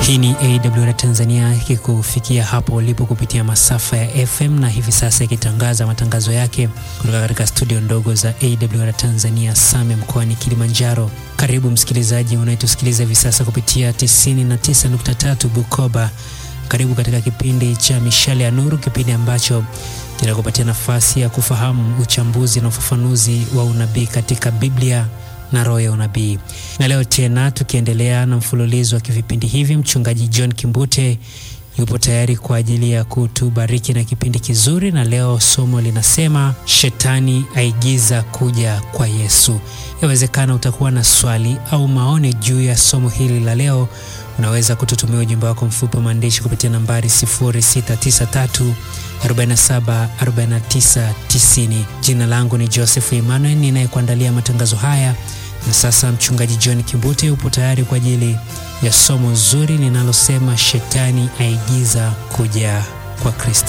Hii ni AWR Tanzania ikikufikia hapo ulipo kupitia masafa ya FM na hivi sasa ikitangaza matangazo yake kutoka katika studio ndogo za AWR Tanzania Same mkoani Kilimanjaro. Karibu msikilizaji unayetusikiliza hivi sasa kupitia 99.3 Bukoba. Karibu katika kipindi cha Mishale ya Nuru, kipindi ambacho kinakupatia nafasi ya kufahamu uchambuzi na ufafanuzi wa unabii katika Biblia na roho ya unabii. Na leo tena tukiendelea na mfululizo wa vipindi hivi, mchungaji John Kimbute yupo tayari kwa ajili ya kutubariki na kipindi kizuri, na leo somo linasema shetani aigiza kuja kwa Yesu. Yawezekana utakuwa na swali au maoni juu ya somo hili la leo. Unaweza kututumia ujumbe wako mfupi wa maandishi kupitia nambari 0693 47 49 90. Jina langu ni Joseph Emmanuel ninayekuandalia matangazo haya, na sasa mchungaji John Kimbute yupo tayari kwa ajili ya somo zuri linalosema shetani aigiza kuja kwa Kristo.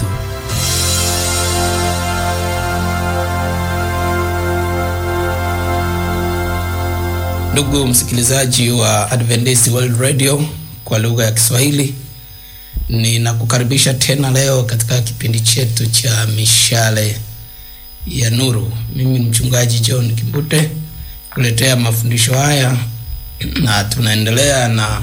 Ndugu msikilizaji wa Adventist World Radio kwa lugha ya Kiswahili, ninakukaribisha tena leo katika kipindi chetu cha mishale ya nuru. Mimi ni mchungaji John Kimbute kuletea mafundisho haya, na tunaendelea na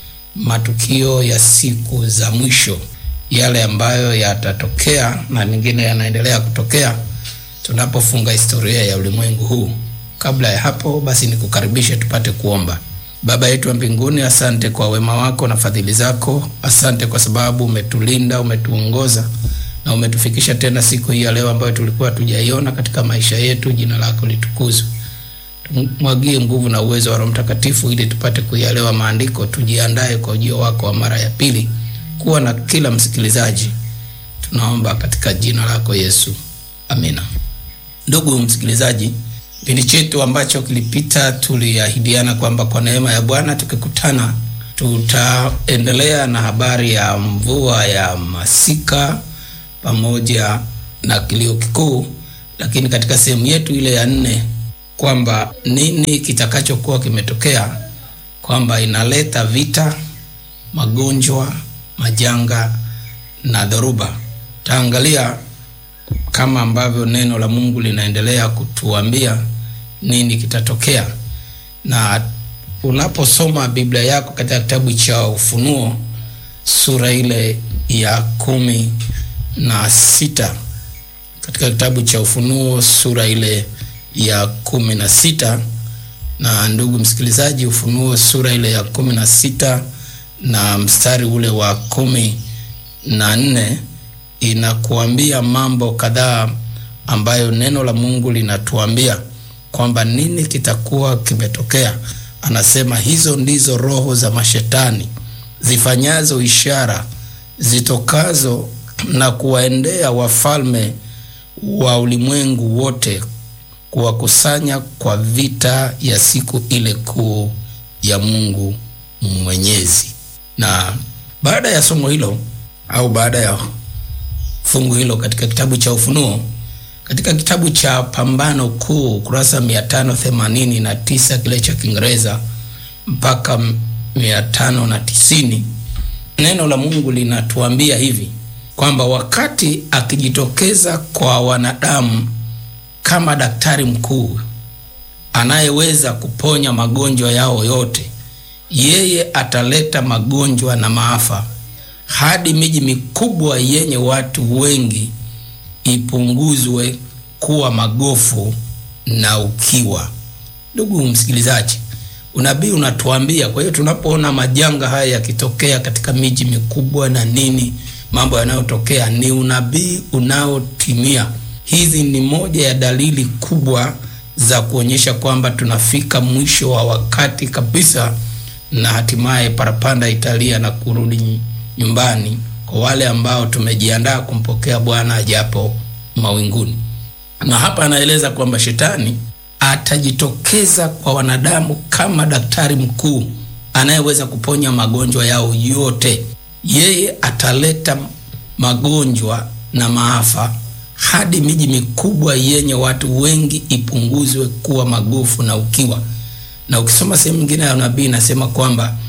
matukio ya siku za mwisho, yale ambayo yatatokea na mengine yanaendelea kutokea tunapofunga historia ya ulimwengu huu. Kabla ya hapo basi, nikukaribishe tupate kuomba. Baba yetu wa mbinguni, asante kwa wema wako na fadhili zako. Asante kwa sababu umetulinda, umetuongoza na umetufikisha tena siku hii ya leo ambayo tulikuwa tujaiona katika maisha yetu. Jina lako litukuzwe. Tumwagie nguvu na uwezo wa Roho Mtakatifu ili tupate kuyaelewa maandiko, tujiandae kwa ujio wako wa mara ya pili. Kuwa na kila msikilizaji, tunaomba katika jina lako Yesu, amina. Ndugu msikilizaji, kipindi chetu ambacho kilipita tuliahidiana kwamba kwa neema ya Bwana tukikutana tutaendelea na habari ya mvua ya masika pamoja na kilio kikuu, lakini katika sehemu yetu ile ya nne kwamba nini kitakachokuwa kimetokea, kwamba inaleta vita, magonjwa, majanga na dhoruba. Taangalia kama ambavyo neno la Mungu linaendelea kutuambia nini kitatokea. Na unaposoma Biblia yako katika kitabu cha Ufunuo sura ile ya kumi na sita katika kitabu cha Ufunuo sura ile ya kumi na sita na ndugu msikilizaji, Ufunuo sura ile ya kumi na sita na mstari ule wa kumi na nne inakuambia mambo kadhaa ambayo neno la Mungu linatuambia kwamba nini kitakuwa kimetokea. Anasema hizo ndizo roho za mashetani zifanyazo ishara zitokazo na kuwaendea wafalme wa ulimwengu wote kuwakusanya kwa vita ya siku ile kuu ya Mungu Mwenyezi. Na baada ya somo hilo au baada ya fungu hilo katika kitabu cha Ufunuo, katika kitabu cha Pambano Kuu kurasa mia tano themanini na tisa kile cha Kiingereza mpaka mia tano na tisini neno la Mungu linatuambia hivi kwamba wakati akijitokeza kwa wanadamu kama daktari mkuu anayeweza kuponya magonjwa yao yote, yeye ataleta magonjwa na maafa hadi miji mikubwa yenye watu wengi ipunguzwe kuwa magofu na ukiwa. Ndugu msikilizaji, unabii unatuambia. Kwa hiyo tunapoona majanga haya yakitokea katika miji mikubwa na nini, mambo yanayotokea ni unabii unaotimia. Hizi ni moja ya dalili kubwa za kuonyesha kwamba tunafika mwisho wa wakati kabisa, na hatimaye parapanda italia na kurudi nyumbani kwa wale ambao tumejiandaa kumpokea Bwana ajapo mawinguni. Na hapa anaeleza kwamba shetani atajitokeza kwa wanadamu kama daktari mkuu anayeweza kuponya magonjwa yao yote. Yeye ataleta magonjwa na maafa hadi miji mikubwa yenye watu wengi ipunguzwe kuwa magofu na ukiwa. Na ukisoma sehemu nyingine ya nabii inasema kwamba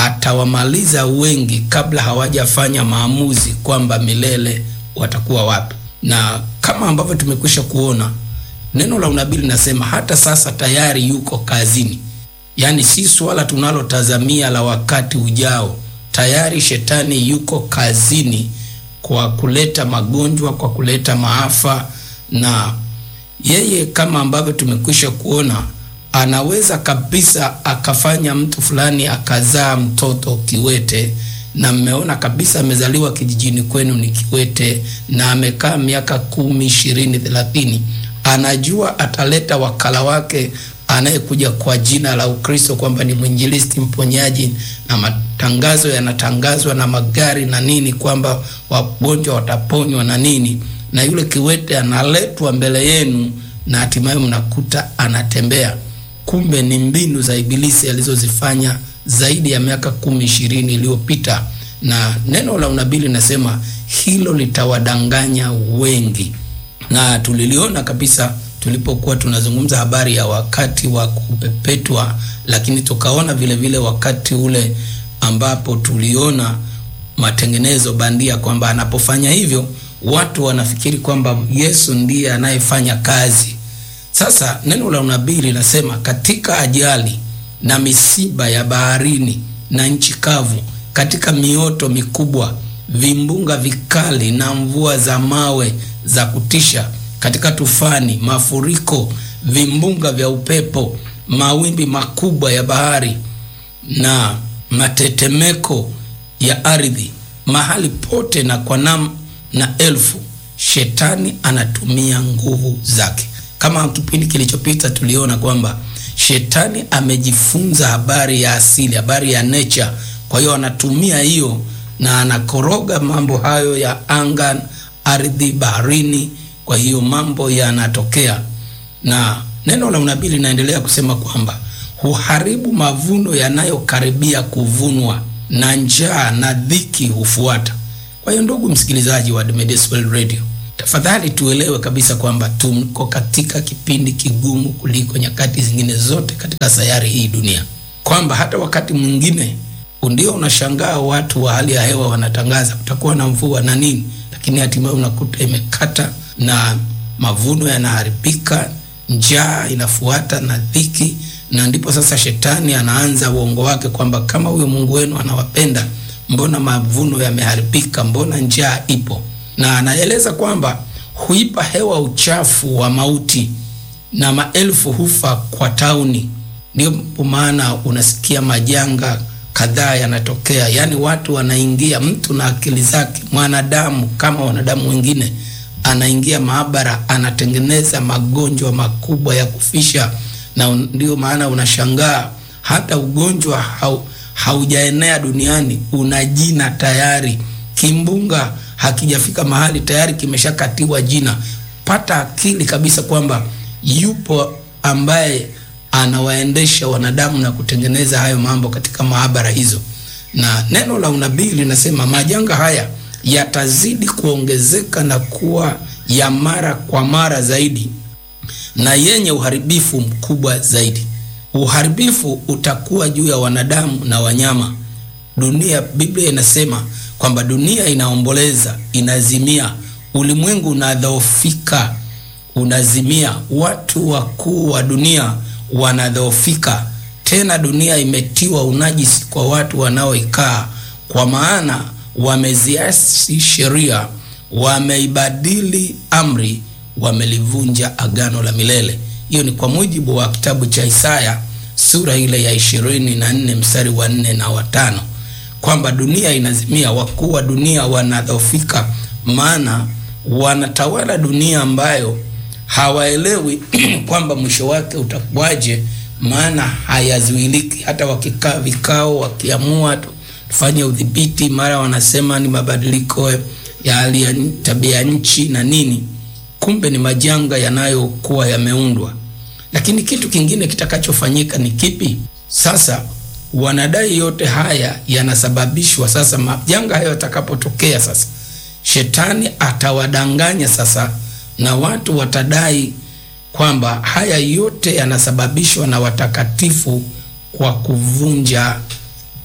atawamaliza wengi kabla hawajafanya maamuzi kwamba milele watakuwa wapi. Na kama ambavyo tumekwisha kuona, neno la unabii linasema hata sasa tayari yuko kazini. Yaani si swala tunalotazamia la wakati ujao. Tayari shetani yuko kazini kwa kuleta magonjwa, kwa kuleta maafa, na yeye kama ambavyo tumekwisha kuona, anaweza kabisa akafanya mtu fulani akazaa mtoto kiwete, na mmeona kabisa amezaliwa kijijini kwenu ni kiwete, na amekaa miaka kumi, ishirini, thelathini, anajua ataleta wakala wake anayekuja kwa jina la Ukristo kwamba ni mwinjilisti mponyaji, na matangazo yanatangazwa na magari na nini, kwamba wagonjwa wataponywa na nini, na yule kiwete analetwa mbele yenu, na hatimaye mnakuta anatembea. Kumbe ni mbinu za Ibilisi alizozifanya zaidi ya miaka kumi ishirini iliyopita, na neno la unabii linasema hilo litawadanganya wengi, na tuliliona kabisa tulipokuwa tunazungumza habari ya wakati wa kupepetwa, lakini tukaona vile vile wakati ule ambapo tuliona matengenezo bandia, kwamba anapofanya hivyo watu wanafikiri kwamba Yesu ndiye anayefanya kazi. Sasa neno la unabii linasema katika ajali na misiba ya baharini na nchi kavu, katika mioto mikubwa, vimbunga vikali na mvua za mawe za kutisha katika tufani, mafuriko, vimbunga vya upepo, mawimbi makubwa ya bahari na matetemeko ya ardhi, mahali pote na kwa nam na elfu, shetani anatumia nguvu zake. Kama kipindi kilichopita tuliona kwamba shetani amejifunza habari ya asili, habari ya nature. Kwa hiyo anatumia hiyo na anakoroga mambo hayo ya anga, ardhi, baharini kwa hiyo mambo yanatokea, na neno la unabii linaendelea kusema kwamba huharibu mavuno yanayokaribia kuvunwa, na njaa na dhiki hufuata. Kwa hiyo ndugu msikilizaji wa Adventist World Radio, tafadhali tuelewe kabisa kwamba tuko katika kipindi kigumu kuliko nyakati zingine zote katika sayari hii dunia, kwamba hata wakati mwingine ndio unashangaa watu wa hali ya hewa wanatangaza kutakuwa na mvua na nini, lakini hatimaye unakuta imekata na mavuno yanaharibika, njaa inafuata na dhiki, na ndipo sasa shetani anaanza uongo wake kwamba kama huyo Mungu wenu anawapenda, mbona mavuno yameharibika? Mbona njaa ipo? Na anaeleza kwamba huipa hewa uchafu wa mauti na maelfu hufa kwa tauni. Ndio maana unasikia majanga kadhaa yanatokea, yaani watu wanaingia, mtu na akili zake, mwanadamu kama wanadamu wengine anaingia maabara anatengeneza magonjwa makubwa ya kufisha, na ndio maana unashangaa hata ugonjwa hau, haujaenea duniani, una jina tayari. Kimbunga hakijafika mahali tayari kimeshakatiwa jina. Pata akili kabisa kwamba yupo ambaye anawaendesha wanadamu na kutengeneza hayo mambo katika maabara hizo, na neno la unabii linasema majanga haya yatazidi kuongezeka na kuwa ya mara kwa mara zaidi na yenye uharibifu mkubwa zaidi. Uharibifu utakuwa juu ya wanadamu na wanyama. Dunia, Biblia inasema kwamba dunia inaomboleza, inazimia, ulimwengu unadhoofika, unazimia, watu wakuu wa dunia wanadhoofika. Tena dunia imetiwa unajisi kwa watu wanaoikaa, kwa maana wameziasi sheria, wameibadili amri, wamelivunja agano la milele. Hiyo ni kwa mujibu wa kitabu cha Isaya sura ile ya ishirini na nne mstari wa nne na watano, kwamba dunia inazimia, wakuu wa dunia wanadhofika, maana wanatawala dunia ambayo hawaelewi kwamba mwisho wake utakuwaje, maana hayazuiliki. Hata wakikaa vikao, wakiamua tufanye udhibiti, mara wanasema ni mabadiliko ya hali ya tabia nchi na nini, kumbe ni majanga yanayokuwa yameundwa. Lakini kitu kingine kitakachofanyika ni kipi? Sasa wanadai yote haya yanasababishwa, sasa majanga hayo yatakapotokea, sasa shetani atawadanganya sasa, na watu watadai kwamba haya yote yanasababishwa na watakatifu kwa kuvunja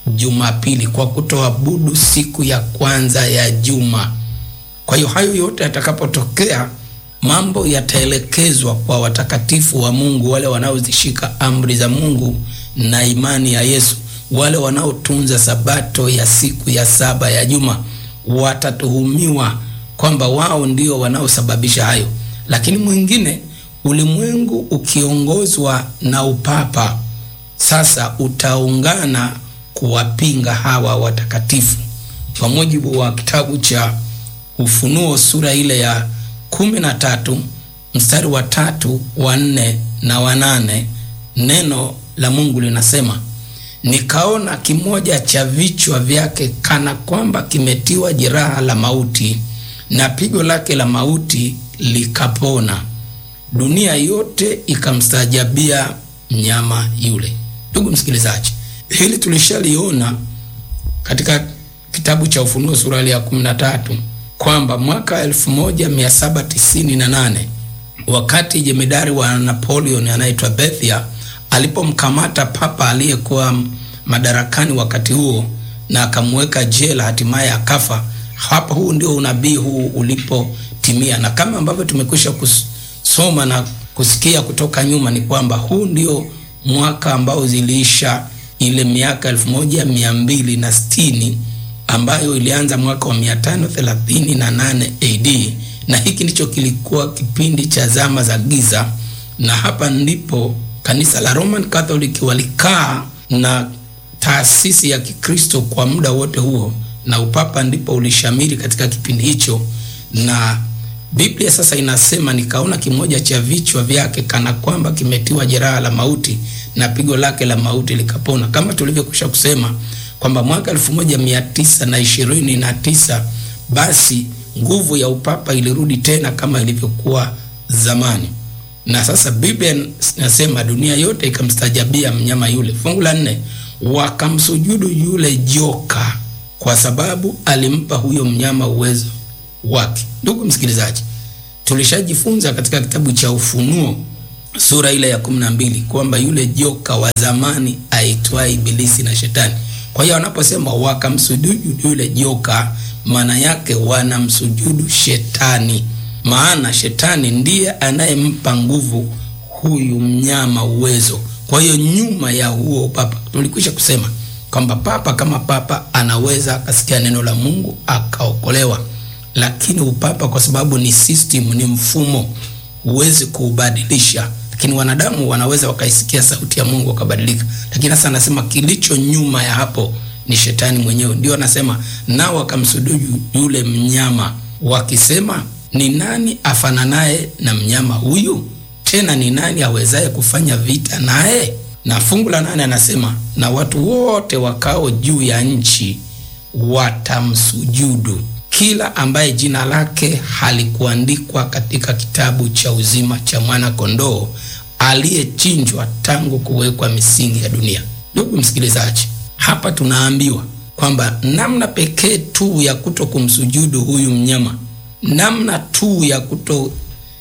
Jumapili kwa kutoabudu siku ya kwanza ya juma. Kwa hiyo hayo yote yatakapotokea, mambo yataelekezwa kwa watakatifu wa Mungu, wale wanaozishika amri za Mungu na imani ya Yesu, wale wanaotunza sabato ya siku ya saba ya juma watatuhumiwa kwamba wao ndio wanaosababisha hayo. Lakini mwingine, ulimwengu ukiongozwa na upapa sasa utaungana kuwapinga hawa watakatifu. Kwa mujibu wa kitabu cha Ufunuo sura ile ya kumi na tatu mstari wa tatu wa nne na wa nane neno la Mungu linasema nikaona kimoja cha vichwa vyake kana kwamba kimetiwa jeraha la mauti, na pigo lake la mauti likapona. Dunia yote ikamstaajabia mnyama yule. Ndugu msikilizaji, hili tulishaliona katika kitabu cha Ufunuo sura ya kumi na tatu kwamba mwaka 1798 wakati jemedari wa Napoleon anaitwa Bethia alipomkamata papa aliyekuwa madarakani wakati huo na akamweka jela, hatimaye akafa. Hapa huu ndio unabii huu ulipotimia, na kama ambavyo tumekwisha kusoma na kusikia kutoka nyuma, ni kwamba huu ndio mwaka ambao ziliisha ile miaka elfu moja mia mbili na sitini ambayo ilianza mwaka wa mia tano thelathini na nane AD, na hiki ndicho kilikuwa kipindi cha zama za giza, na hapa ndipo kanisa la Roman Catholic walikaa na taasisi ya Kikristo kwa muda wote huo, na upapa ndipo ulishamiri katika kipindi hicho. Na Biblia sasa inasema, nikaona kimoja cha vichwa vyake kana kwamba kimetiwa jeraha la mauti, na pigo lake la mauti likapona, kama tulivyokwisha kusema kwamba mwaka elfu moja mia tisa na ishirini na tisa basi nguvu ya upapa ilirudi tena kama ilivyokuwa zamani na sasa Biblia inasema dunia yote ikamstajabia mnyama yule. Fungu la nne, wakamsujudu yule joka kwa sababu alimpa huyo mnyama uwezo wake. Ndugu msikilizaji, tulishajifunza katika kitabu cha Ufunuo sura ile ya kumi na mbili kwamba yule joka wa zamani aitwaye Ibilisi na Shetani. Kwa hiyo wanaposema wakamsujudu yule joka, maana yake wanamsujudu Shetani maana shetani ndiye anayempa nguvu huyu mnyama uwezo. Kwa hiyo nyuma ya huo papa, tulikwisha kusema kwamba papa kama papa anaweza akasikia neno la Mungu akaokolewa, lakini upapa kwa sababu ni system, ni mfumo, huwezi kuubadilisha. Lakini wanadamu wanaweza wakaisikia sauti ya Mungu wakabadilika. Lakini sasa anasema kilicho nyuma ya hapo ni shetani mwenyewe, ndio anasema nao wakamsujudu yule mnyama wakisema ni nani afananaye na mnyama huyu? Tena ni nani awezaye kufanya vita naye? Na fungu la nane anasema na watu wote wakao juu ya nchi watamsujudu, kila ambaye jina lake halikuandikwa katika kitabu cha uzima cha mwana kondoo aliyechinjwa tangu kuwekwa misingi ya dunia. Ndugu msikilizaji, hapa tunaambiwa kwamba namna pekee tu ya kuto kumsujudu huyu mnyama namna tu ya kuto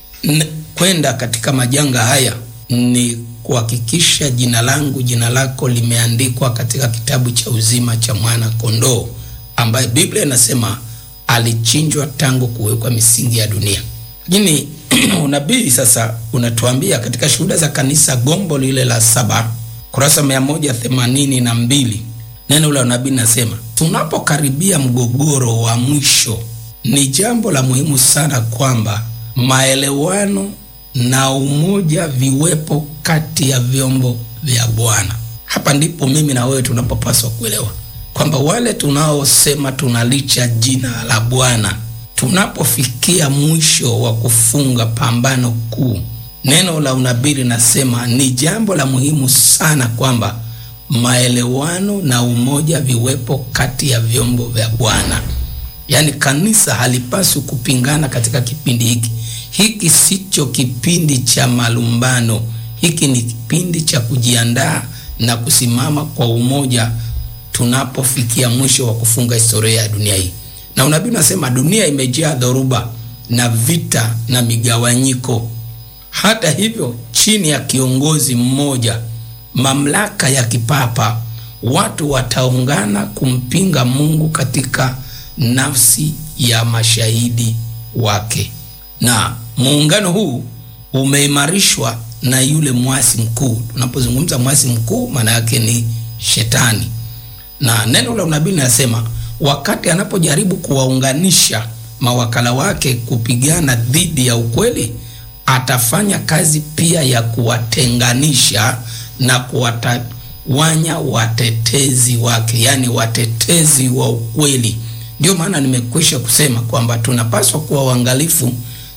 kwenda katika majanga haya ni kuhakikisha jina langu jina lako limeandikwa katika kitabu cha uzima cha mwana kondoo ambaye Biblia inasema alichinjwa tangu kuwekwa misingi ya dunia. Lakini unabii sasa unatuambia katika Shuhuda za Kanisa, gombo lile la saba, kurasa mia moja themanini na mbili neno la unabii nasema, tunapokaribia mgogoro wa mwisho ni jambo la muhimu sana kwamba maelewano na umoja viwepo kati ya vyombo vya Bwana. Hapa ndipo mimi na wewe tunapopaswa kuelewa kwamba wale tunaosema tunalicha jina la Bwana, tunapofikia mwisho wa kufunga pambano kuu, neno la unabii linasema ni jambo la muhimu sana kwamba maelewano na umoja viwepo kati ya vyombo vya Bwana. Yaani kanisa halipaswi kupingana katika kipindi hiki. Hiki sicho kipindi cha malumbano, hiki ni kipindi cha kujiandaa na kusimama kwa umoja tunapofikia mwisho wa kufunga historia ya dunia hii. Na unabii unasema dunia imejaa dhoruba na vita na migawanyiko. Hata hivyo, chini ya kiongozi mmoja, mamlaka ya kipapa, watu wataungana kumpinga Mungu katika nafsi ya mashahidi wake, na muungano huu umeimarishwa na yule mwasi mkuu. Tunapozungumza mwasi mkuu, maana yake ni Shetani, na neno la unabii linasema wakati anapojaribu kuwaunganisha mawakala wake kupigana dhidi ya ukweli, atafanya kazi pia ya kuwatenganisha na kuwatawanya watetezi wake, yaani watetezi wa ukweli. Ndio maana nimekwisha kusema kwamba tunapaswa kuwa uangalifu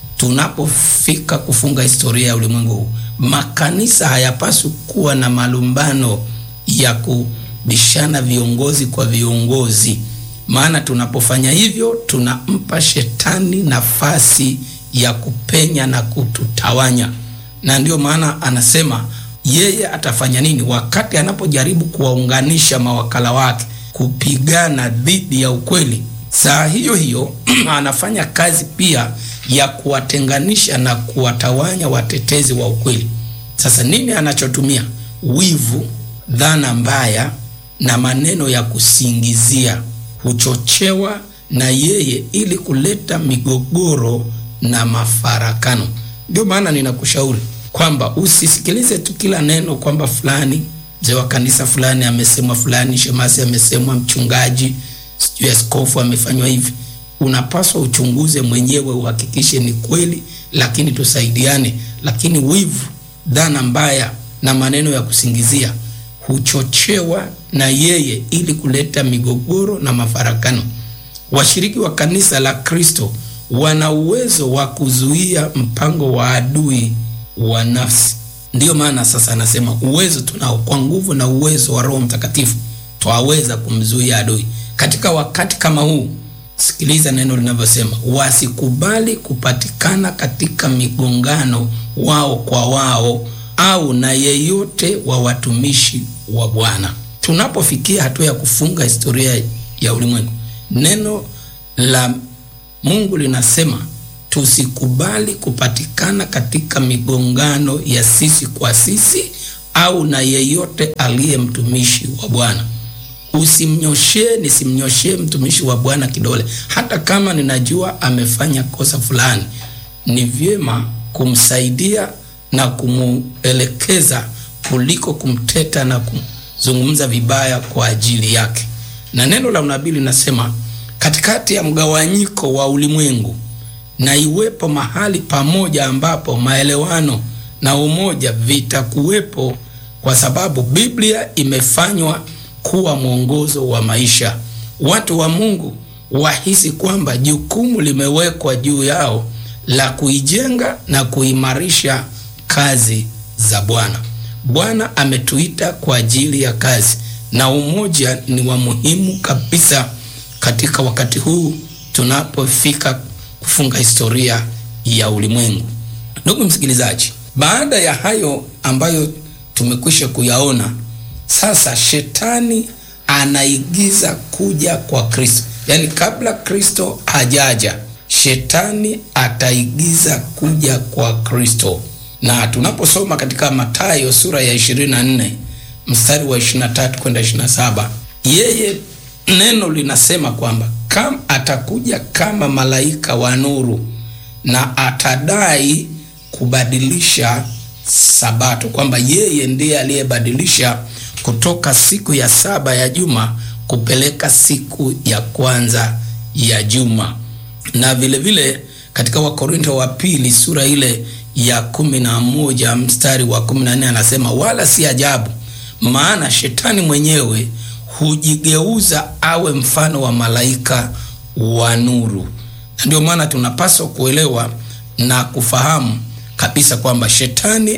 tunapofika kufunga historia ya ulimwengu huu. Makanisa hayapaswi kuwa na malumbano ya kubishana viongozi kwa viongozi, maana tunapofanya hivyo tunampa shetani nafasi ya kupenya na kututawanya. Na ndio maana anasema yeye atafanya nini wakati anapojaribu kuwaunganisha mawakala wake kupigana dhidi ya ukweli. Saa hiyo hiyo anafanya kazi pia ya kuwatenganisha na kuwatawanya watetezi wa ukweli. Sasa nini anachotumia? Wivu, dhana mbaya na maneno ya kusingizia huchochewa na yeye ili kuleta migogoro na mafarakano. Ndio maana ninakushauri kwamba usisikilize tu kila neno kwamba fulani mzee wa kanisa fulani amesemwa, fulani shemasi amesemwa, mchungaji sijui askofu amefanywa hivi. Unapaswa uchunguze mwenyewe, uhakikishe ni kweli, lakini tusaidiane. Lakini wivu, dhana mbaya na maneno ya kusingizia huchochewa na yeye ili kuleta migogoro na mafarakano. Washiriki wa kanisa la Kristo wana uwezo wa kuzuia mpango wa adui wa nafsi. Ndiyo maana sasa anasema uwezo tunao, kwa nguvu na uwezo wa Roho Mtakatifu twaweza kumzuia adui. Katika wakati kama huu, sikiliza neno linavyosema, wasikubali kupatikana katika migongano wao kwa wao au na yeyote wa watumishi wa Bwana. Tunapofikia hatua ya kufunga historia ya ulimwengu, neno la Mungu linasema tusikubali kupatikana katika migongano ya sisi kwa sisi au na yeyote aliye mtumishi wa Bwana. Usimnyoshee, nisimnyoshee mtumishi wa Bwana kidole, hata kama ninajua amefanya kosa fulani. Ni vyema kumsaidia na kumuelekeza kuliko kumteta na kumzungumza vibaya kwa ajili yake. Na neno la unabii linasema katikati ya mgawanyiko wa ulimwengu na iwepo mahali pamoja ambapo maelewano na umoja vitakuwepo, kwa sababu Biblia imefanywa kuwa mwongozo wa maisha. Watu wa Mungu wahisi kwamba jukumu limewekwa juu yao la kuijenga na kuimarisha kazi za Bwana. Bwana ametuita kwa ajili ya kazi, na umoja ni wa muhimu kabisa katika wakati huu tunapofika kufunga historia ya ulimwengu. Ndugu msikilizaji, baada ya hayo ambayo tumekwisha kuyaona, sasa shetani anaigiza kuja kwa Kristo, yaani kabla Kristo hajaja, shetani ataigiza kuja kwa Kristo. Na tunaposoma katika Mathayo sura ya 24 mstari wa 23 kwenda 27, yeye neno linasema kwamba kama atakuja kama malaika wa nuru na atadai kubadilisha sabato, kwamba yeye ndiye aliyebadilisha kutoka siku ya saba ya juma kupeleka siku ya kwanza ya juma. Na vile vile katika Wakorinto wa pili sura ile ya kumi na moja mstari wa kumi na nne anasema wala si ajabu, maana shetani mwenyewe hujigeuza awe mfano wa malaika wa nuru. Na ndio maana tunapaswa kuelewa na kufahamu kabisa kwamba shetani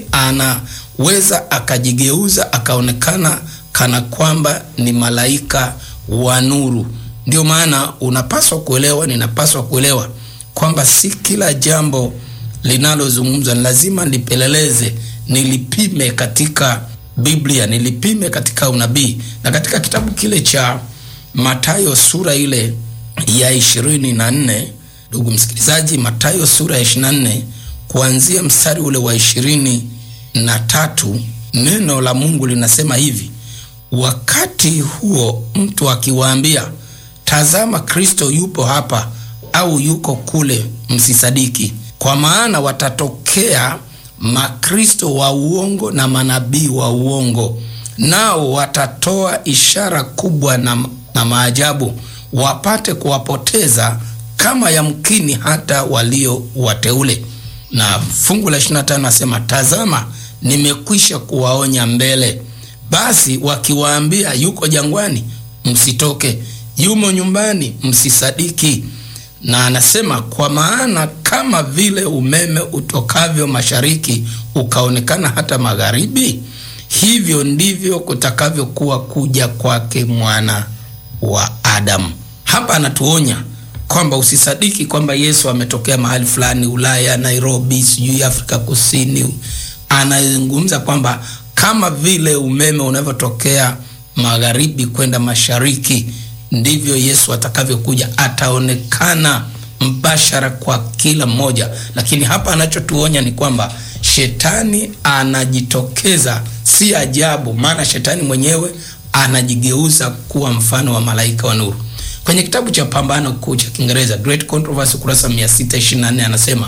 anaweza akajigeuza akaonekana kana kwamba ni malaika wa nuru. Ndio maana unapaswa kuelewa, ninapaswa kuelewa kwamba si kila jambo linalozungumzwa ni lazima nipeleleze, nilipime katika Biblia, nilipime katika unabii. Na katika kitabu kile cha Mathayo sura ile ya ishirini na nne ndugu msikilizaji, Mathayo sura ya ishirini na nne kuanzia mstari ule wa ishirini na tatu neno la Mungu linasema hivi: wakati huo mtu akiwaambia, tazama, Kristo yupo hapa au yuko kule, msisadiki, kwa maana watatokea makristo wa uongo na manabii wa uongo, nao watatoa ishara kubwa na, na maajabu, wapate kuwapoteza kama yamkini hata walio wateule. Na fungu la 25 nasema, tazama, nimekwisha kuwaonya mbele. Basi wakiwaambia yuko jangwani, msitoke; yumo nyumbani, msisadiki. Na anasema kwa maana kama vile umeme utokavyo mashariki ukaonekana hata magharibi, hivyo ndivyo kutakavyokuwa kuja kwake mwana wa Adamu. Hapa anatuonya kwamba usisadiki kwamba Yesu ametokea mahali fulani Ulaya, Nairobi, sijui Afrika Kusini. Anazungumza kwamba kama vile umeme unavyotokea magharibi kwenda mashariki ndivyo Yesu atakavyokuja, ataonekana mbashara kwa kila mmoja. Lakini hapa anachotuonya ni kwamba shetani anajitokeza, si ajabu, maana shetani mwenyewe anajigeuza kuwa mfano wa malaika wa nuru. Kwenye kitabu cha Pambano Kuu cha Kiingereza, Great Controversy, ukurasa 624 anasema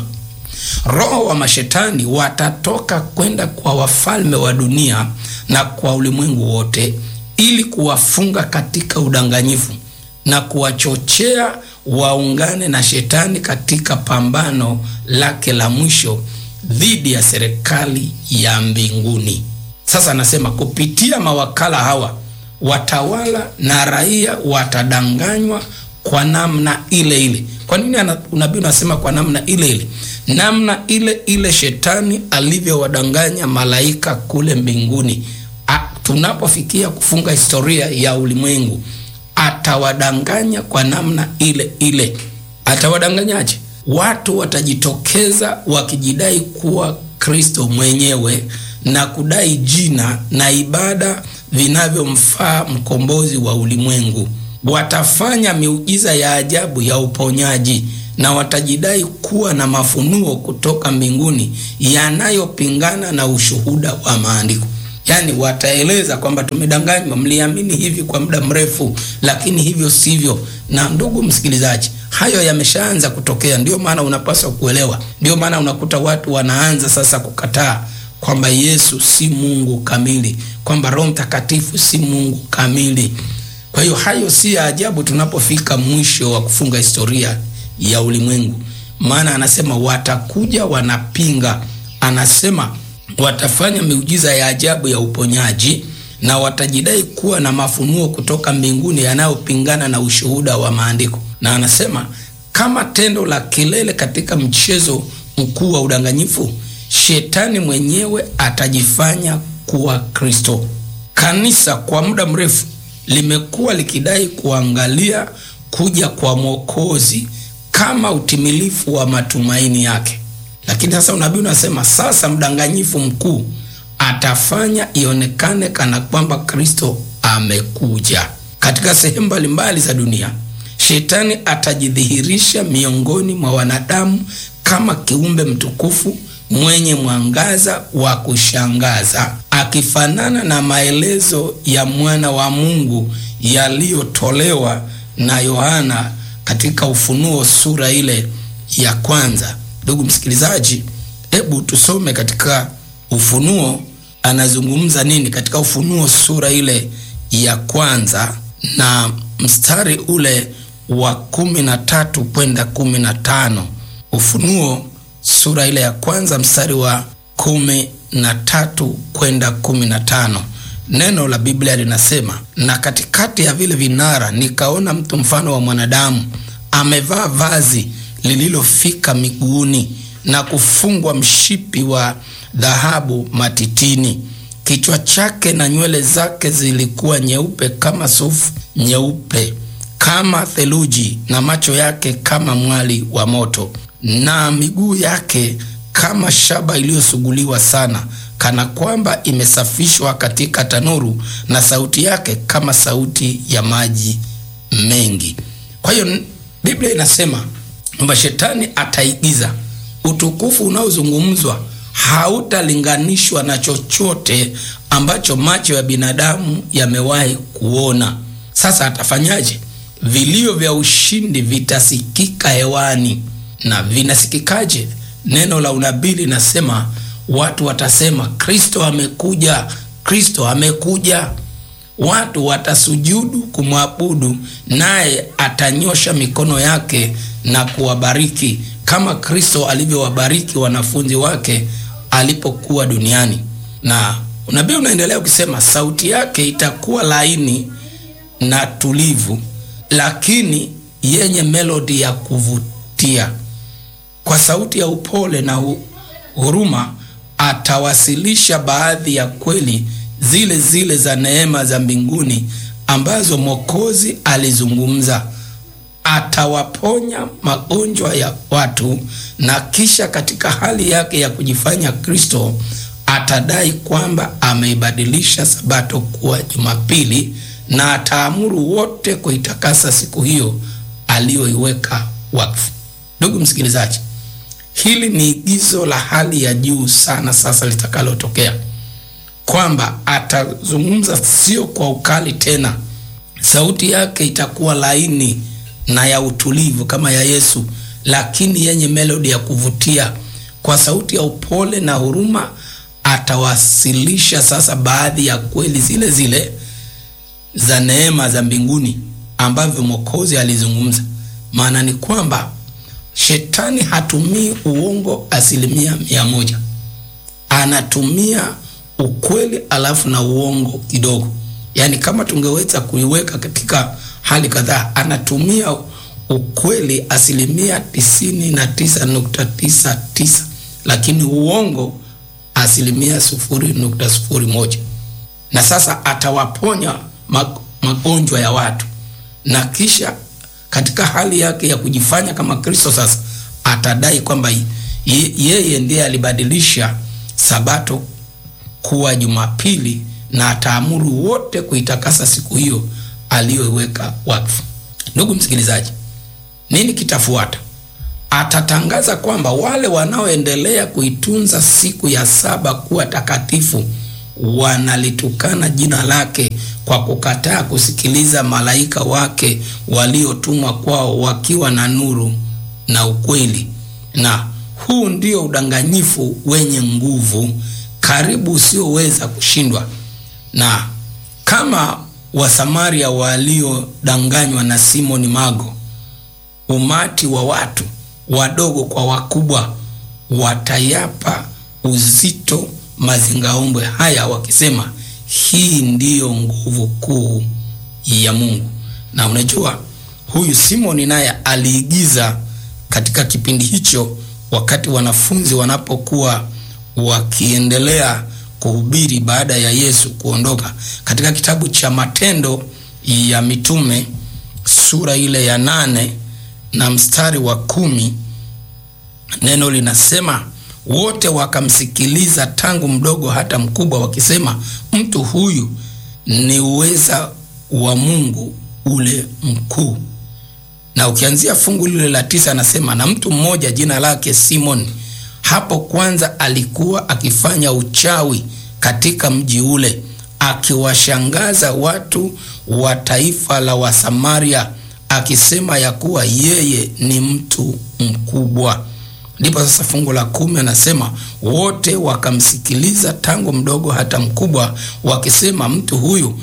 roho wa mashetani watatoka kwenda kwa wafalme wa dunia na kwa ulimwengu wote ili kuwafunga katika udanganyifu na kuwachochea waungane na shetani katika pambano lake la mwisho dhidi ya serikali ya mbinguni. Sasa anasema kupitia mawakala hawa watawala na raia watadanganywa kwa namna ile ile. Kwa nini unabii unasema kwa namna ile ile? Namna ile ile shetani alivyowadanganya malaika kule mbinguni. A, tunapofikia kufunga historia ya ulimwengu atawadanganya kwa namna ile ile. Atawadanganyaje? Watu watajitokeza wakijidai kuwa Kristo mwenyewe na kudai jina na ibada vinavyomfaa mkombozi wa ulimwengu. Watafanya miujiza ya ajabu ya uponyaji na watajidai kuwa na mafunuo kutoka mbinguni yanayopingana na ushuhuda wa maandiko. Yaani wataeleza kwamba tumedanganywa, mliamini hivi kwa muda mrefu, lakini hivyo sivyo. Na ndugu msikilizaji, hayo yameshaanza kutokea. Ndio maana unapaswa kuelewa, ndio maana unakuta watu wanaanza sasa kukataa kwamba Yesu si Mungu kamili, kwamba Roho Mtakatifu si Mungu kamili. Kwa hiyo hayo si ya ajabu tunapofika mwisho wa kufunga historia ya ulimwengu, maana anasema watakuja wanapinga, anasema watafanya miujiza ya ajabu ya uponyaji na watajidai kuwa na mafunuo kutoka mbinguni yanayopingana na ushuhuda wa maandiko. Na anasema kama tendo la kilele katika mchezo mkuu wa udanganyifu, shetani mwenyewe atajifanya kuwa Kristo. Kanisa kwa muda mrefu limekuwa likidai kuangalia kuja kwa Mwokozi kama utimilifu wa matumaini yake, lakini sasa unabii unasema sasa mdanganyifu mkuu atafanya ionekane kana kwamba Kristo amekuja. Katika sehemu mbalimbali za dunia, shetani atajidhihirisha miongoni mwa wanadamu kama kiumbe mtukufu mwenye mwangaza wa kushangaza, akifanana na maelezo ya mwana wa Mungu yaliyotolewa na Yohana katika Ufunuo sura ile ya kwanza. Ndugu msikilizaji, hebu tusome katika Ufunuo anazungumza nini katika Ufunuo sura ile ya kwanza na mstari ule wa kumi na tatu kwenda kumi na tano. Ufunuo sura ile ya kwanza mstari wa kumi na tatu kwenda kumi na tano. Neno la Biblia linasema, na katikati ya vile vinara nikaona mtu mfano wa mwanadamu amevaa vazi lililofika miguuni na kufungwa mshipi wa dhahabu matitini. Kichwa chake na nywele zake zilikuwa nyeupe kama sufu nyeupe kama theluji, na macho yake kama mwali wa moto, na miguu yake kama shaba iliyosuguliwa sana, kana kwamba imesafishwa katika tanuru, na sauti yake kama sauti ya maji mengi. Kwa hiyo Biblia inasema kwamba shetani ataigiza utukufu unaozungumzwa hautalinganishwa na chochote ambacho macho ya binadamu yamewahi kuona. Sasa atafanyaje? Vilio vya ushindi vitasikika hewani. Na vinasikikaje? Neno la unabii linasema watu watasema Kristo amekuja, Kristo amekuja. Watu watasujudu kumwabudu, naye atanyosha mikono yake na kuwabariki kama Kristo alivyowabariki wanafunzi wake alipokuwa duniani. Na unabii unaendelea ukisema, sauti yake itakuwa laini na tulivu, lakini yenye melodi ya kuvutia. Kwa sauti ya upole na huruma atawasilisha baadhi ya kweli zile zile za neema za mbinguni ambazo Mwokozi alizungumza. Atawaponya magonjwa ya watu, na kisha katika hali yake ya kujifanya Kristo atadai kwamba ameibadilisha Sabato kuwa Jumapili, na ataamuru wote kuitakasa siku hiyo aliyoiweka wakfu. Ndugu msikilizaji, hili ni igizo la hali ya juu sana sasa litakalotokea kwamba atazungumza sio kwa ukali tena. Sauti yake itakuwa laini na ya utulivu kama ya Yesu, lakini yenye melodi ya kuvutia. Kwa sauti ya upole na huruma atawasilisha sasa baadhi ya kweli zile zile za neema za mbinguni ambavyo Mwokozi alizungumza. Maana ni kwamba shetani hatumii uongo asilimia mia moja, anatumia ukweli alafu na uongo kidogo. Yaani, kama tungeweza kuiweka katika hali kadhaa, anatumia ukweli asilimia tisini na tisa nukta tisa tisa lakini uongo asilimia sufuri nukta sufuri moja. Na sasa atawaponya magonjwa ya watu, na kisha katika hali yake ya kujifanya kama Kristo sasa atadai kwamba yeye ndiye alibadilisha Sabato kuwa Jumapili na ataamuru wote kuitakasa siku hiyo aliyoiweka wakfu. Ndugu msikilizaji, nini kitafuata? Atatangaza kwamba wale wanaoendelea kuitunza siku ya saba kuwa takatifu wanalitukana jina lake kwa kukataa kusikiliza malaika wake waliotumwa kwao wakiwa na nuru na ukweli. Na huu ndio udanganyifu wenye nguvu karibu usioweza kushindwa. Na kama Wasamaria waliodanganywa na Simoni Mago, umati wa watu wadogo kwa wakubwa watayapa uzito mazingaombwe haya wakisema, hii ndiyo nguvu kuu ya Mungu. Na unajua huyu Simoni naye aliigiza katika kipindi hicho, wakati wanafunzi wanapokuwa wakiendelea kuhubiri baada ya Yesu kuondoka. Katika kitabu cha Matendo ya Mitume sura ile ya nane na mstari wa kumi neno linasema, wote wakamsikiliza tangu mdogo hata mkubwa, wakisema, mtu huyu ni uweza wa Mungu ule mkuu. Na ukianzia fungu lile la tisa anasema, na mtu mmoja jina lake Simoni hapo kwanza alikuwa akifanya uchawi katika mji ule, akiwashangaza watu wa taifa la Wasamaria, akisema ya kuwa yeye ni mtu mkubwa. Ndipo sasa fungu la kumi anasema wote wakamsikiliza tangu mdogo hata mkubwa, wakisema mtu huyu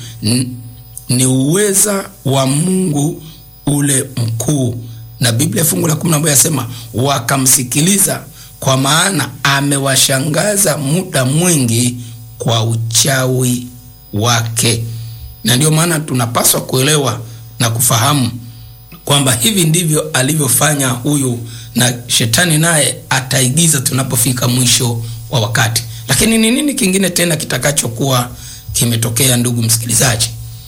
ni uweza wa Mungu ule mkuu. Na Biblia fungu la kumi na moja asema wakamsikiliza kwa maana amewashangaza muda mwingi kwa uchawi wake. Na ndio maana tunapaswa kuelewa na kufahamu kwamba hivi ndivyo alivyofanya huyu, na shetani naye ataigiza tunapofika mwisho wa wakati. Lakini ni nini kingine tena kitakachokuwa kimetokea, ndugu msikilizaji?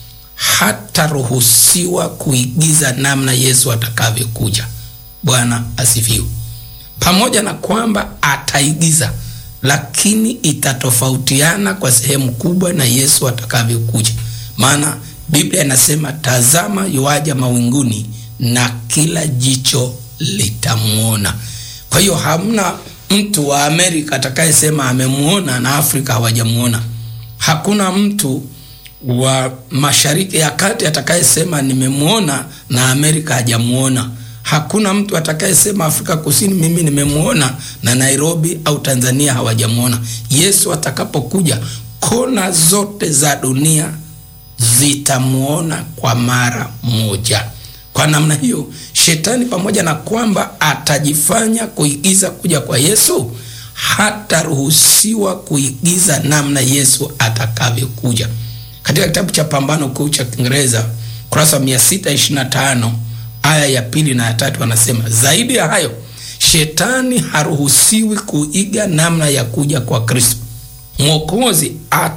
Hataruhusiwa kuigiza namna Yesu atakavyokuja. Bwana asifiwe. Pamoja na kwamba ataigiza, lakini itatofautiana kwa sehemu kubwa na Yesu atakavyokuja. Maana Biblia inasema, tazama yuaja mawinguni na kila jicho litamwona. Kwa hiyo hamna mtu wa Amerika atakayesema amemuona na Afrika hawajamuona. Hakuna mtu wa Mashariki ya Kati atakayesema nimemuona na Amerika hajamuona. Hakuna mtu atakayesema Afrika Kusini mimi nimemuona na Nairobi au Tanzania hawajamuona. Yesu atakapokuja, kona zote za dunia zitamuona kwa mara moja. Kwa namna hiyo, shetani pamoja na kwamba atajifanya kuigiza kuja kwa Yesu, hataruhusiwa kuigiza namna Yesu atakavyokuja. Katika kitabu cha Pambano Kuu cha Kiingereza kurasa wa 625 aya ya pili na ya tatu anasema, zaidi ya hayo, shetani haruhusiwi kuiga namna ya kuja kwa Kristo. Mwokozi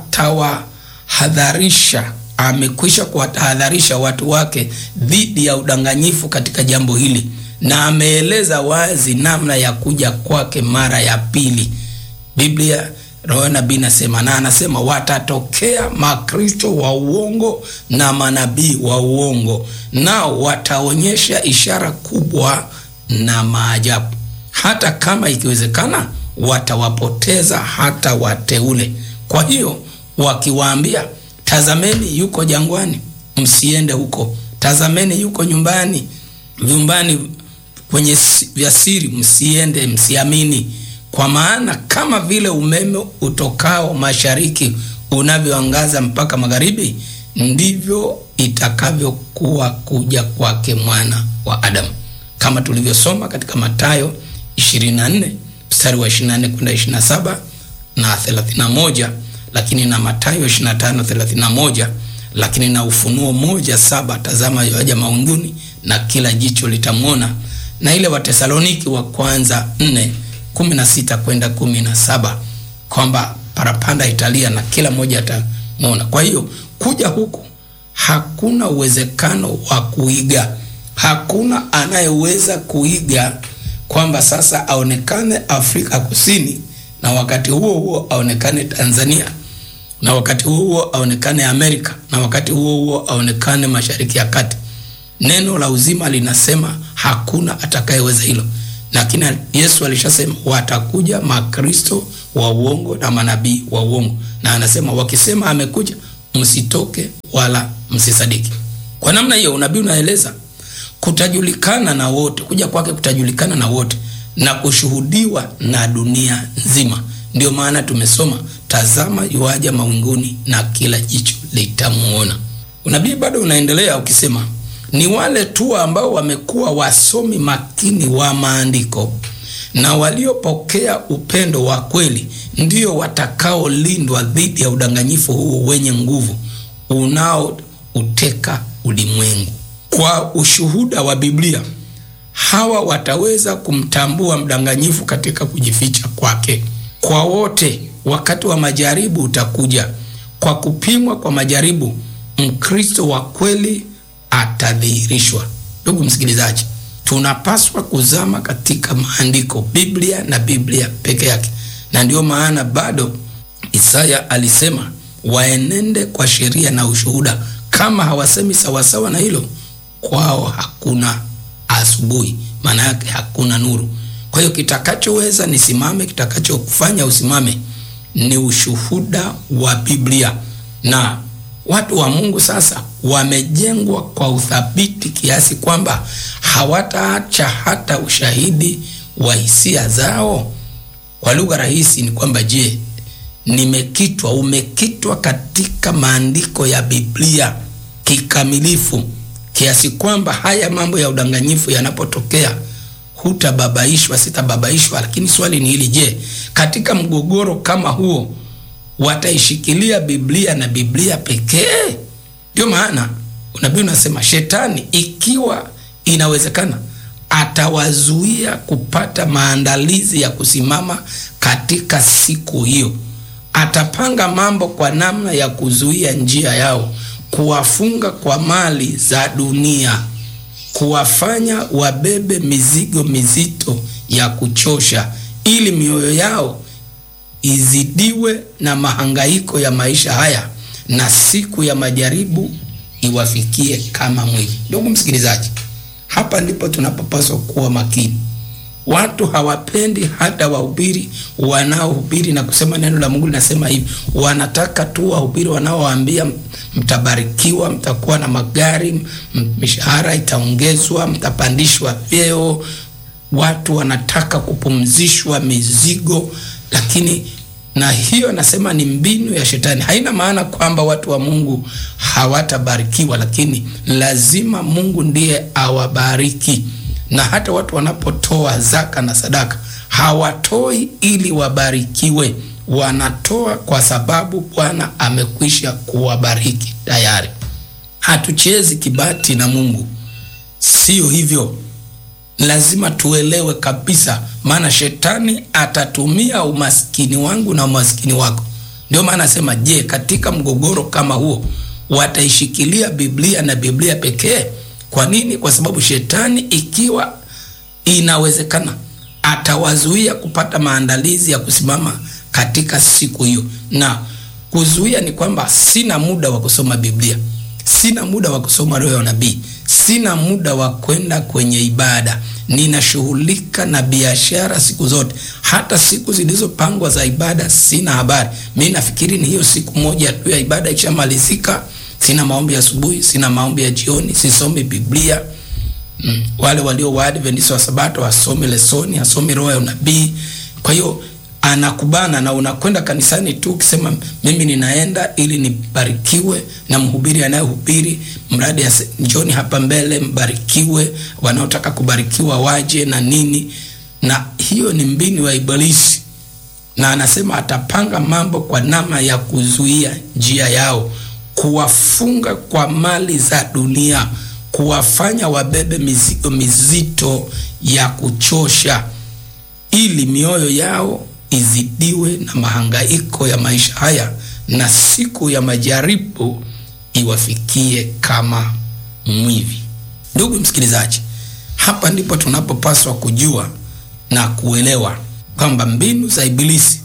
atawahadharisha amekwisha kuwatahadharisha watu wake dhidi ya udanganyifu katika jambo hili, na ameeleza wazi namna ya kuja kwake mara ya pili. Biblia roho nabii nasema, na anasema watatokea makristo wa uongo na manabii wa uongo, nao wataonyesha ishara kubwa na maajabu, hata kama ikiwezekana watawapoteza hata wateule. Kwa hiyo wakiwaambia Tazameni yuko jangwani, msiende huko. Tazameni yuko nyumbani, vyumbani kwenye vya siri, msiende, msiamini. Kwa maana kama vile umeme utokao mashariki unavyoangaza mpaka magharibi, ndivyo itakavyokuwa kuja kwake mwana wa Adamu, kama tulivyosoma katika Mathayo 24 mstari wa 24 kwenda 27 na 31 lakini na Mathayo 25:31, lakini na Ufunuo moja saba, tazama yaja mawinguni na kila jicho litamwona, na ile Watesaloniki wa kwanza 4:16 kwenda 17, kwamba parapanda italia na kila mmoja atamwona. Kwa hiyo kuja huku hakuna uwezekano wa kuiga, hakuna anayeweza kuiga kwamba sasa aonekane Afrika Kusini na wakati huo huo aonekane Tanzania na wakati huo huo aonekane Amerika na wakati huo huo aonekane Mashariki ya Kati. Neno la uzima linasema hakuna atakayeweza hilo, lakini Yesu alishasema watakuja makristo wa uongo na manabii wa uongo, na anasema wakisema amekuja, msitoke wala msisadiki. Kwa namna hiyo unabii unaeleza kutajulikana na wote, kuja kwake kutajulikana na wote na kushuhudiwa na dunia nzima. Ndio maana tumesoma tazama, yuaja mawinguni na kila jicho litamuona. Unabii bado unaendelea ukisema, ni wale tu ambao wamekuwa wasomi makini wa maandiko na waliopokea upendo wa kweli ndio watakaolindwa dhidi ya udanganyifu huu wenye nguvu unaouteka ulimwengu. Kwa ushuhuda wa Biblia hawa wataweza kumtambua mdanganyifu katika kujificha kwake. Kwa wote, wakati wa majaribu utakuja. Kwa kupimwa kwa majaribu, Mkristo wa kweli atadhihirishwa. Ndugu msikilizaji, tunapaswa kuzama katika maandiko, Biblia na Biblia peke yake, na ndiyo maana bado Isaya alisema waenende kwa sheria na ushuhuda. Kama hawasemi sawasawa na hilo, kwao hakuna asubuhi, maana yake hakuna nuru. Kwa hiyo kitakachoweza nisimame, kitakachokufanya usimame ni ushuhuda wa Biblia. Na watu wa Mungu sasa wamejengwa kwa uthabiti kiasi kwamba hawataacha hata ushahidi wa hisia zao. Kwa lugha rahisi ni kwamba, je, nimekitwa, umekitwa katika maandiko ya Biblia kikamilifu kiasi kwamba haya mambo ya udanganyifu yanapotokea hutababaishwa, sitababaishwa. Lakini swali ni hili, je, katika mgogoro kama huo wataishikilia Biblia na Biblia pekee? Ndio maana unabii unasema shetani, ikiwa inawezekana, atawazuia kupata maandalizi ya kusimama katika siku hiyo. Atapanga mambo kwa namna ya kuzuia njia yao, kuwafunga kwa mali za dunia kuwafanya wabebe mizigo mizito ya kuchosha, ili mioyo yao izidiwe na mahangaiko ya maisha haya, na siku ya majaribu iwafikie kama mwili. Ndugu msikilizaji, hapa ndipo tunapopaswa kuwa makini. Watu hawapendi hata wahubiri wanaohubiri na kusema neno la Mungu linasema hivi. Wanataka tu wahubiri wanaowaambia mtabarikiwa, mtakuwa na magari, mishahara itaongezwa, mtapandishwa vyeo. Watu wanataka kupumzishwa mizigo, lakini na hiyo nasema ni mbinu ya Shetani. Haina maana kwamba watu wa Mungu hawatabarikiwa, lakini lazima Mungu ndiye awabariki. Na hata watu wanapotoa zaka na sadaka hawatoi ili wabarikiwe, wanatoa kwa sababu Bwana amekwisha kuwabariki tayari. Hatuchezi kibati na Mungu, sio hivyo. Lazima tuelewe kabisa, maana shetani atatumia umaskini wangu na umaskini wako. Ndio maana nasema, je, katika mgogoro kama huo wataishikilia Biblia na Biblia pekee? Kwa nini? Kwa sababu shetani, ikiwa inawezekana, atawazuia kupata maandalizi ya kusimama katika siku hiyo. Na kuzuia ni kwamba sina muda wa kusoma Biblia, sina muda wa kusoma roho ya unabii, sina muda wa kwenda kwenye ibada, ninashughulika na biashara siku zote. Hata siku zilizopangwa za ibada sina habari. Mi nafikiri ni hiyo siku moja tu ya ibada ikishamalizika, sina maombi ya asubuhi, sina maombi ya jioni, sisomi Biblia. Mm, wale walio Waadventista wa Sabato wasomi lesoni, asomi roho ya unabii. Kwa hiyo anakubana na unakwenda kanisani tu ukisema mimi ninaenda ili nibarikiwe na mhubiri anayehubiri, mradi njoni hapa mbele mbarikiwe, wanaotaka kubarikiwa waje na nini. Na hiyo ni mbinu ya Ibilisi, na anasema atapanga mambo kwa namna ya kuzuia njia yao, kuwafunga kwa mali za dunia, kuwafanya wabebe mizigo mizito ya kuchosha, ili mioyo yao izidiwe na mahangaiko ya maisha haya na siku ya majaribu iwafikie kama mwivi. Ndugu msikilizaji, hapa ndipo tunapopaswa kujua na kuelewa kwamba mbinu za Ibilisi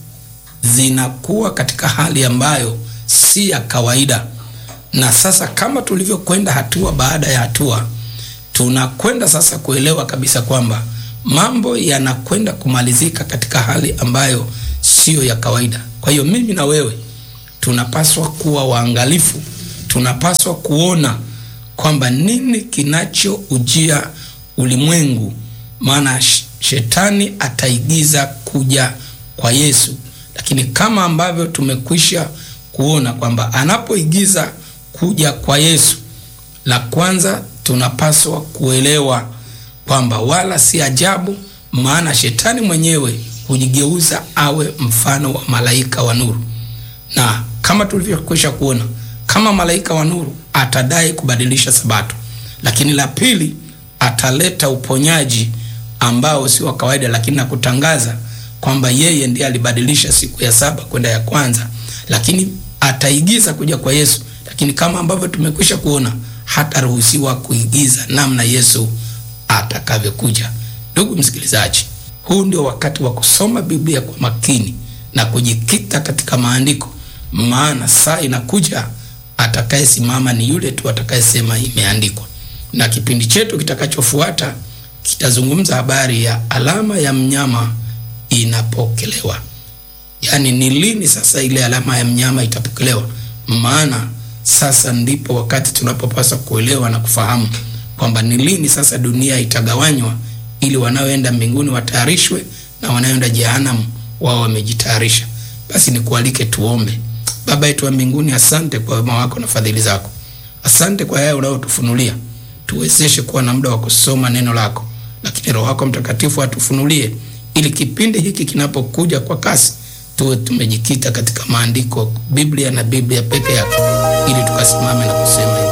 zinakuwa katika hali ambayo si ya kawaida. Na sasa kama tulivyokwenda hatua baada ya hatua, tunakwenda sasa kuelewa kabisa kwamba mambo yanakwenda kumalizika katika hali ambayo siyo ya kawaida. Kwa hiyo mimi na wewe tunapaswa kuwa waangalifu, tunapaswa kuona kwamba nini kinachoujia ulimwengu, maana shetani ataigiza kuja kwa Yesu, lakini kama ambavyo tumekwisha kuona kwamba anapoigiza kuja kwa Yesu, la kwanza tunapaswa kuelewa kwamba wala si ajabu, maana shetani mwenyewe hujigeuza awe mfano wa malaika wa nuru, na kama tulivyokwisha kuona, kama malaika wa nuru atadai kubadilisha Sabato, lakini la pili ataleta uponyaji ambao si wa kawaida, lakini na kutangaza kwamba yeye ndiye alibadilisha siku ya saba kwenda ya kwanza, lakini ataigiza kuja kwa Yesu, lakini kama ambavyo tumekwisha kuona, hataruhusiwa kuigiza namna Yesu atakavyokuja. Ndugu msikilizaji, huu ndio wakati wa kusoma Biblia kwa makini na kujikita katika maandiko, maana saa inakuja atakayesimama ni yule tu atakayesema imeandikwa. Na kipindi chetu kitakachofuata kitazungumza habari ya alama ya mnyama inapokelewa, yaani ni lini sasa ile alama ya mnyama itapokelewa. Maana sasa ndipo wakati tunapopaswa kuelewa na kufahamu kwamba ni lini sasa dunia itagawanywa ili wanaoenda mbinguni watayarishwe na wanaoenda jehanamu wao wamejitayarisha. Basi nikualike tuombe. Baba yetu wa mbinguni, asante kwa wema wako na fadhili zako, asante kwa yale unayotufunulia. Tuwezeshe kuwa na muda wa kusoma neno lako, lakini Roho wako Mtakatifu atufunulie, ili kipindi hiki kinapokuja kwa kasi tuwe tumejikita katika maandiko, Biblia na Biblia peke yake, ili tukasimame na kusema